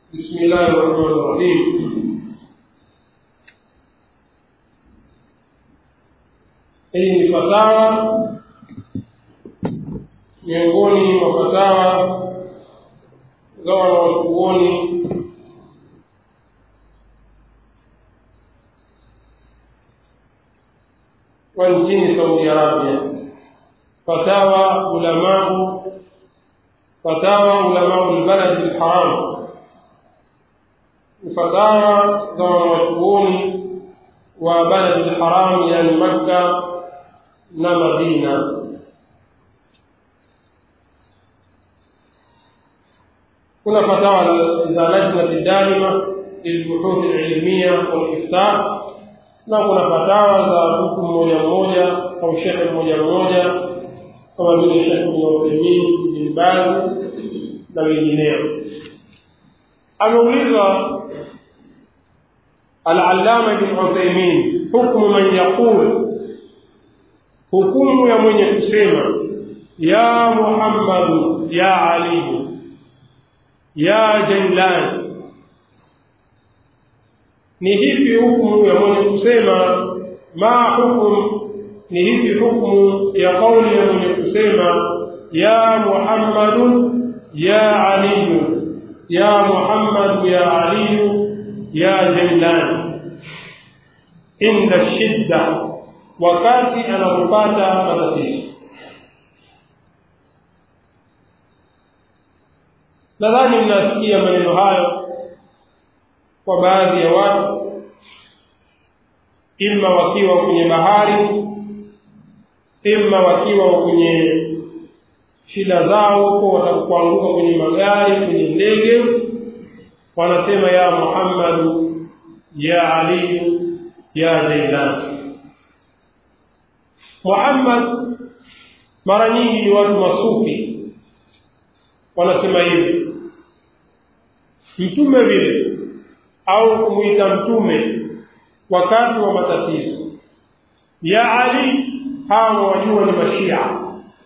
بسم الله الرحمن الرحيم hii ni fatawa miongoni mwa fatawa za wanawachuoni wa nchini saudi arabia fatawa ulamau fatawa ulamau lbaladi lharam ni fatawa za wanawachuoni wa baladi lharam yani makka na madina kuna fatawa za lajnati daima lilbuhuthi lilmia waliftar na kuna fatawa za mtu mmoja mmoja au shekhe mmoja mmoja kama vile shekhe bin utheimin bin baz na wengineo ameulizwa alalama bin utheimin hukmu man yaqul hukumu ya mwenye kusema ya muhammadu ya aliyu ya jailani ni hipi hukumu ya mwenye kusema ma hukum ni hipi hukumu ya kauli ya mwenye kusema ya muhammadu ya aliyu ya muhammadu ya aliyu ya jailani inda shidda wakati anapopata matatizo nadhani mnasikia maneno hayo kwa baadhi ya watu ima wakiwa kwenye bahari ima wakiwa kwenye shida zao huko watakuanguka kwenye magari kwenye ndege wanasema ya muhammadu ya aliyu ya zailani muhammad mara nyingi ni watu masufi wanasema hivi mtume vile au kumwita mtume wakati wa matatizo ya ali hawa wajua ni mashia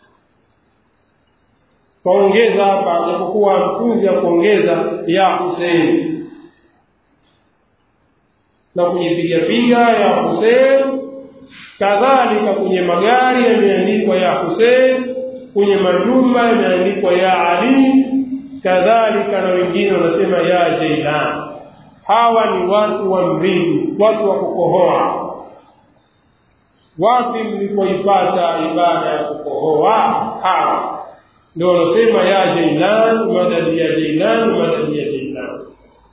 twaongeza hapa japokuwa mtunzi ya kuongeza ya husein na kujipigapiga ya husein kadhalika kwenye magari yameandikwa ya husein kwenye majumba yameandikwa ya ali kadhalika na wengine wanasema ya jailan hawa ni watu wa mridi watu wa kukohoa wapi mlipoipata ibada ya kukohoa hawa ndio wanasema ya jailan madadi ya jailan madadi ya jailan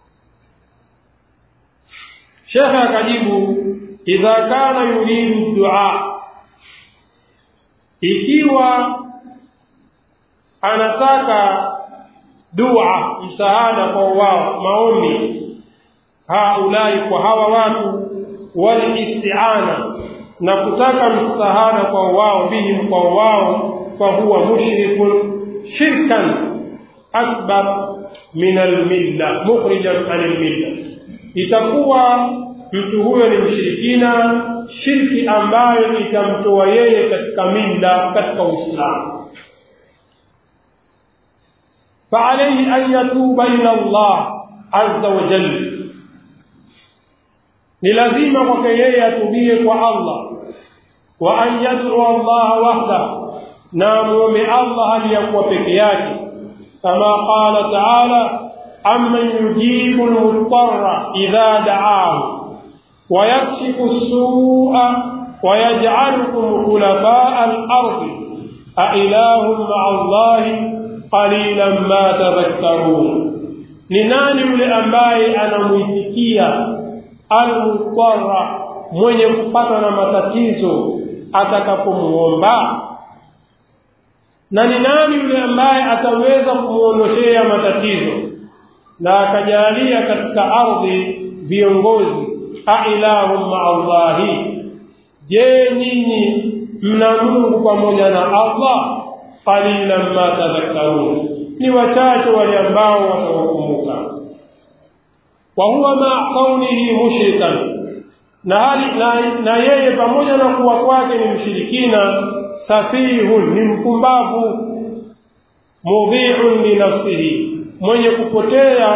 shekhe akajibu idha kana yuridu dua ikiwa anataka dua msaada kwa wao maombi haulai kwa hawa watu walistiana na kutaka msaada kwa wao bihim kwa wao fahuwa mushrikun shirkan akbar min almilla mukhrijan an almilla itakuwa mtu huyo ni mshirikina shirki ambayo itamtoa yeye katika milla katika uislamu فعليه أن يتوب إلى الله عز وجل ni lazima kwake yeye atubie kwa Allah wa an yad'u Allah wahda na muombe Allah hali ya kuwa peke yake kama qala ta'ala amman yujibu al-muttarra idha da'ahu wa yakshifu as-su'a wa yaj'alukum khulafa'a al-ardi a ilahum ma'a Allah qalilan ma tadhakkarun ni nani yule ambaye anamuitikia almutarra mwenye kupatwa na matatizo atakapomuomba na ni nani yule ambaye ataweza kumuondoshea matatizo na akajalia katika ardhi viongozi ailahum maallahi je nyinyi mna mungu pamoja na allah qalilan ma tadhakkarun ni wachache wale ambao watawakumbuka وهو مع كونه مشركا na hali na, na yeye pamoja na kuwa kwake ni mshirikina safihun ni mpumbavu mudhi'un li nafsihi mwenye kupotea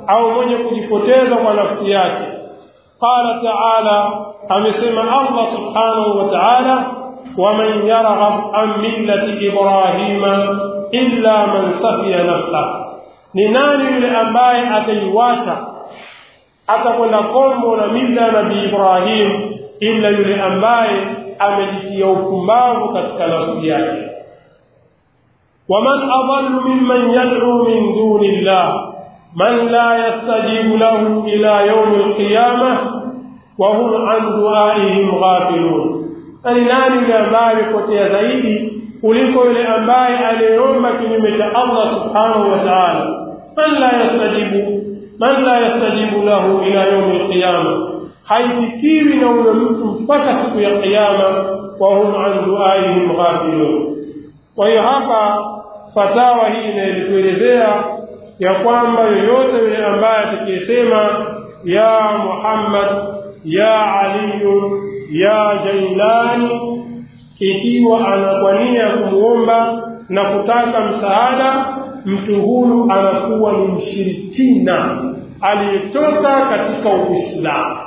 au mwenye kujipoteza kwa nafsi yake qala taala amesema allah subhanahu wa taala waman yarghab an millati ibrahima illa man safiya nafsah ni nani yule ambaye ataiwacha atakwenda kombo na mila ya nabii ibrahim ila yule ambaye amejitia upumbavu katika nafsi yake waman adallu mimman yad'u min duni llah man la yastajibu lahu ila yaumi alqiyamah wa hum an duaihim ghafilun ani nani yule ambaye amepotea zaidi kuliko yule ambaye aliyeomba kinyume cha allah subhanahu wa taala man la yastajibu man la yastajibu lahu ila yaumi alqiyama haifikiwi na huyo mtu mpaka siku ya kiyama wa hum an duaihim ghafilun kwa hiyo hapa fatawa hii inaelituelezea ya kwamba yoyote yule ambaye atakiyesema ya muhammad ya aliyu ya jailani ikiwa anakwania kumwomba na kutaka msaada mtu huyu anakuwa ni mshirikina aliyetoka katika uislamu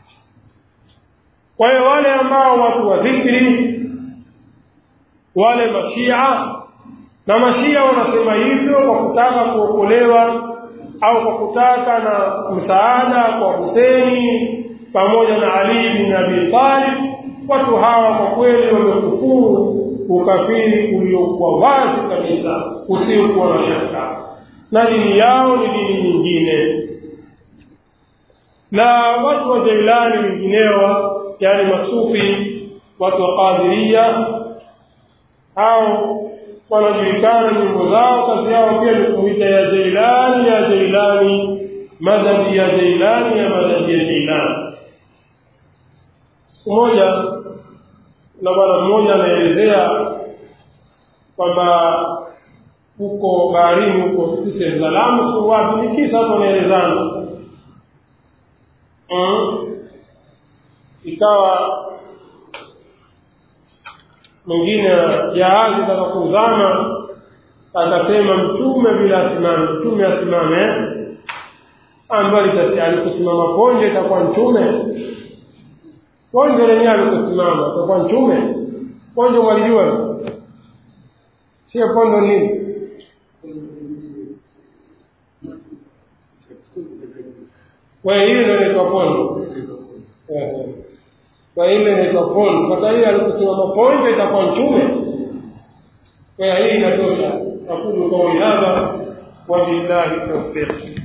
kwa hiyo wale ambao watu wa dhikri wale mashia na mashia wanasema hivyo kwa kutaka kuokolewa au kwa kutaka na msaada kwa huseni pamoja na ali bin abi talib watu hawa kwa kweli wamekufuru ukafiri uliokuwa wazi kabisa usiokuwa na shaka na dini yao ni dini nyingine na watu wa jailani wengineo yani masufi watu wa qadiria au wanajulikana nyimbo zao kazi yao pia ni kuita ya jailani ya jailani madhabi ya jailani ya madhabi ya jailani siku moja na bwana mmoja anaelezea kwamba huko baharini huko sisi Salamu si wapi ni kisa hapo anaelezana ikawa mwingine jahazi taka kuzama akasema mtume bila asimame mtume asimame ambayo alikusimama ponje itakuwa mtume ponje lenyewe alikusimama itakuwa mtume ponje mwalijua sio pondo nini kwa hiyo ndio inaitwa pondo kwa ile inaitwa pondo sasa hiyo alikusimama ponje itakuwa mtume kwa hiyo hii inatosha aqulu qawli hadha wa billahi tawfiq